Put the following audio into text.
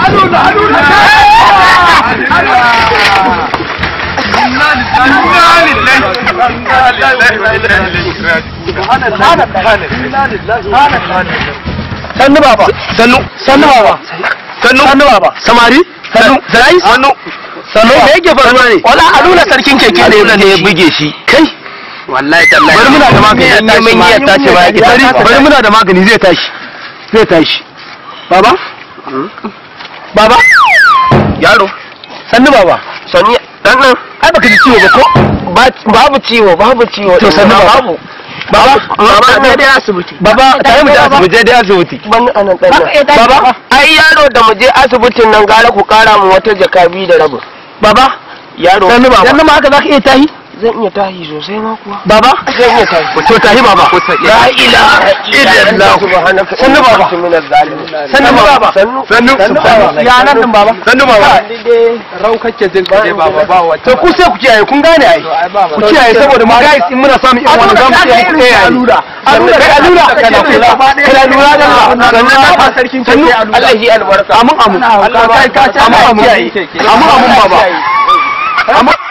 alula alula sannu baba sannu sannu baba sannu sannu baba samari sannu zai sannu sannu me yake faruwa ne wala alula sarkin keke ne ne ya buge shi kai wallahi tallahi bari muna da magani ne mun yi tashi ba ki bari bari muna da magani zai tashi zai tashi baba baba yaro sannu baba sannu dan nan ai baka ji ciwo ba ko babu ciwo babu ciwo to sannu babu baba baba ne dai asibiti baba tare mu je asibiti dai asibiti ban anan dan baba ai yaro da mu je asibitin nan gara ku kara mu wata jaka biyu da rabu baba yaro sannu baba sannu ma haka zaka iya tahi zan iya tahi sosai ma kuwa baba zan iya tahi to tahi baba la ilaha illallah sannu baba sannu baba sannu ya nan din baba sannu baba rau kake jin kaje baba ba wata to ku sai ku kiyaye kun gane ai ku kiyaye saboda mu guys in muna samun irin wannan zamu iya ku kiyaye alura alura kai alura kana kula kana lura da Allah sannan na fa sarkin sannu Allah yi albarka amin amin Allah kai ka amin amin amin amin baba amin